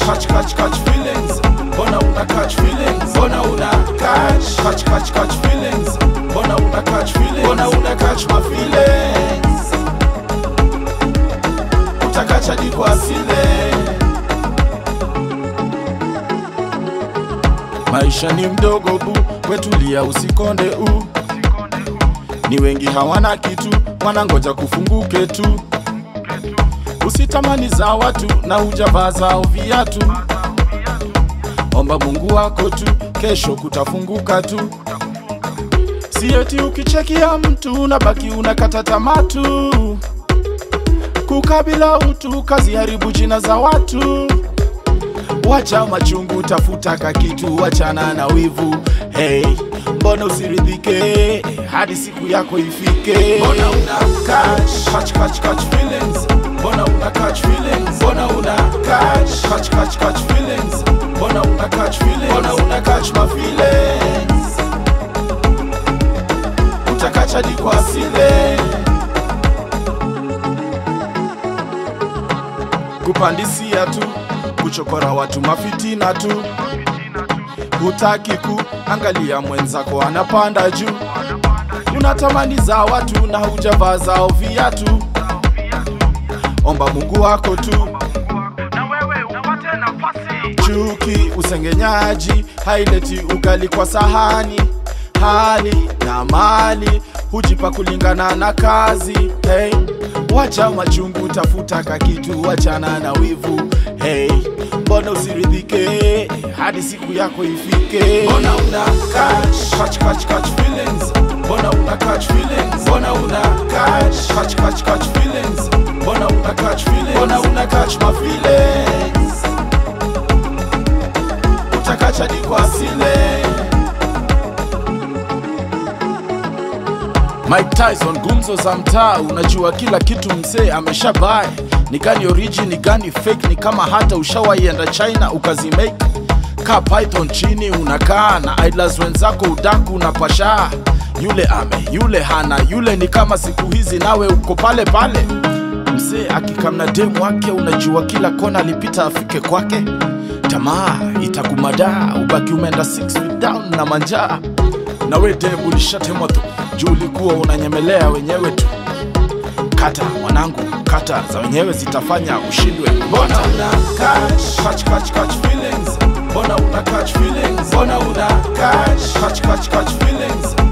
catch catch catch feelings mbona una catch feelings mbona una catch catch catch catch feelings mbona una catch feelings mbona una catch my feelings utakacha di kwa asile maisha ni mdogo bu wetulia usikonde u ni wengi hawana kitu wanangoja kufunguke tu usitamani za watu na hujavaa zao viatu omba mungu wako tu kesho kutafunguka tu sieti ukichekia mtu unabaki unakata tamaa tu kukabila utu kazi haribu jina za watu wacha machungu tafuta kakitu wachana na wivu hey, mbona usiridhike hadi siku yako ifike mbona una catch, catch, catch, catch feelings mbona una catch feelings mbona una catch, catch, catch, catch feelings mbona una catch feelings mbona una catch my feelings utakacha di kwa asile kupandisia tu kuchokora watu mafitina tu hutaki ku angalia mwenzako anapanda juu unatamani za watu na hujavaa zao viatu omba mungu wako tu na wewe upate nafasi chuki usengenyaji haileti ugali kwa sahani hali na mali hujipa kulingana na kazi hey. wacha machungu tafuta kakitu wachana na wivu hey. mbona usiridhike hadi siku yako ifike mbona una catch, catch, catch, catch feelings mbona una catch feelings mbona una catch, catch, catch, catch feelings mbona una catch feelings mbona una catch my feelings utakacha di kwa asile Mike Tyson gumzo za mtaa, unajua kila kitu msee ameshabae. Ni gani origin, ni gani fake, ni kama hata ushawaienda China ukazimake ka python chini unakaa na idlers wenzako udaku unapashaa yule ame yule hana yule ni kama siku hizi nawe uko pale pale msee akikamna demu wake unajua kila kona alipita afike kwake tamaa itakumadaa ubaki umeenda 6 feet down na manjaa na we demu ulishatemwa tu juu ulikuwa unanyemelea wenyewe tu kata mwanangu kata za wenyewe zitafanya ushindwe mbona una catch, catch, catch, catch feelings mbona una catch feelings mbona una catch, catch, catch, catch feelings